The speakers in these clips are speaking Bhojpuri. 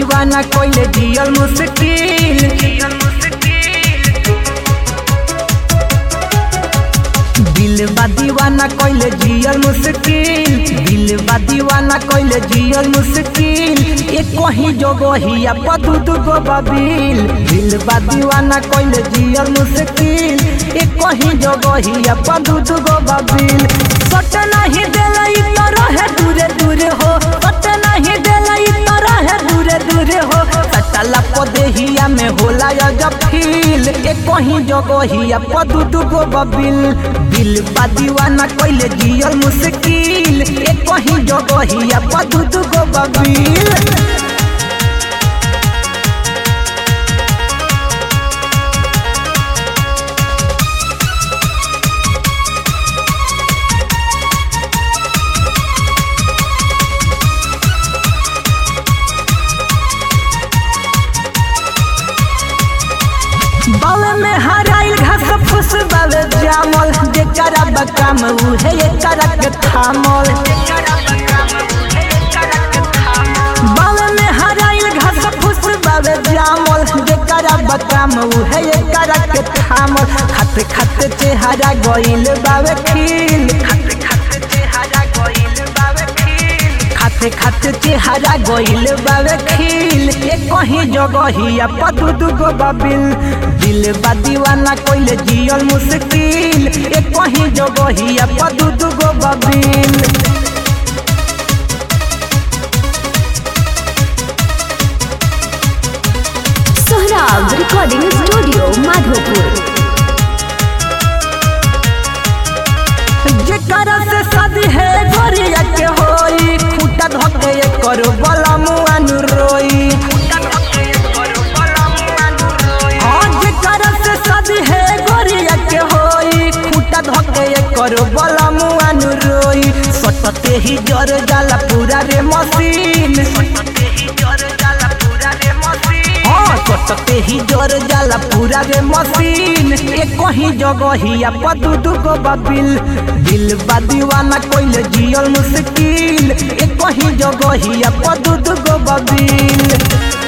दीवाना कोइले जियल मुश्किल दिल बा दीवाना कोइले जियल मुश्किल दिल बा दीवाना कोइले जियल मुश्किल एक कहीं जगहिया पदू दुगो बबिल दिल बा दीवाना कोइले जियल मुश्किल एक कहीं जगहिया पदू दुगो बबिल सट नहीं देलई तो रहे दूरे दूरे हो सट नहीं देलई तो रहे दूरे दूरे हो सटला पदेहिया में होला या जब फील एक कहीं जगहिया पदू दुगो बबिल दिल बा दीवाना कोइले जियल मुश्किल एक कहीं जगहिया पदू दुगो बबिल बावे में हराइल घास फूस बावे जामल जेकरा बकाम उहे एकरा के थामल बावे में हराइल घास फूस बावे जामल जेकरा बकाम उहे एकरा के थामल खाते खाते चेहरा गइल बावे खिल खाते खाते चेहरा गइल बावे खिल खाते खाते चेहरा गइल बावे खिल एक कहीं जगहिया पदू दुगो बबिल दिल बा दीवाना कोइले जियल मुश्किल एक कहीं जगहिया पदू दुगो बबिल सोहराब रिकॉर्डिंग स्टूडियो माधोपुर जेकरा से शादी है गोरिया के होई खूटा धके करो बला मुआन रोई हाँ जेकरा से शादी है गोरिया के होई खूटा धके करो बला मुआन रोई सटते ही जर जाला पूरा रे मशीन हाँ सटते ही जर जाला पूरा रे मशीन एक कहीं जगहिया पदू दुगो बबिल दिल बा दीवाना कोइले जियल मुश्किल एक कहीं जगहिया पदू दुगो बबिल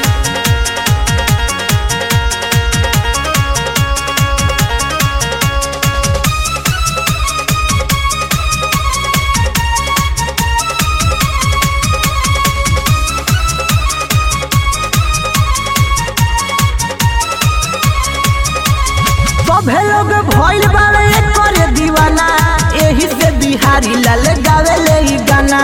सभे लोग भइल बाड़े करे दीवाना एही से बिहारी लाल गावे ले ई गाना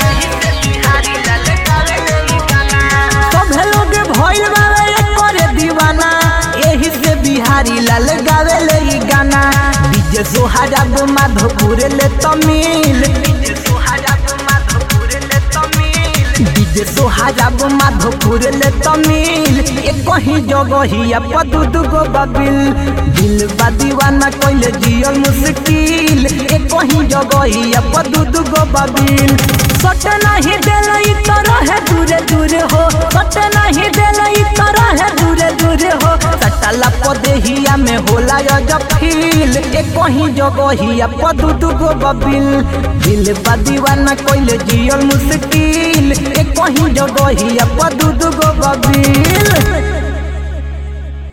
सभे लोग भइल बाड़े करे दीवाना एही से बिहारी लाल गावे ले ई गाना डीजे सोहारा माधोपुर ले तमिल डीजे सोहारा माधोपुर ले तमिल एक कहीं जगहिया पदू दुगो बबिल दिल बा दीवाना कोइले जियल मुश्किल एक कहीं जगहिया पदू दुगो बबिल सट नहीं देलई तो रहे दूरे दूरे हो सट नहीं देलई तो रहे दूरे दूरे हो सटला पदेहिया में होला या जब फील एक कहीं जगहिया पदू दुगो बबिल दिल बा दीवाना कोइले जियल मुश्किल एक कहीं जगहिया पदू दुगो बबिल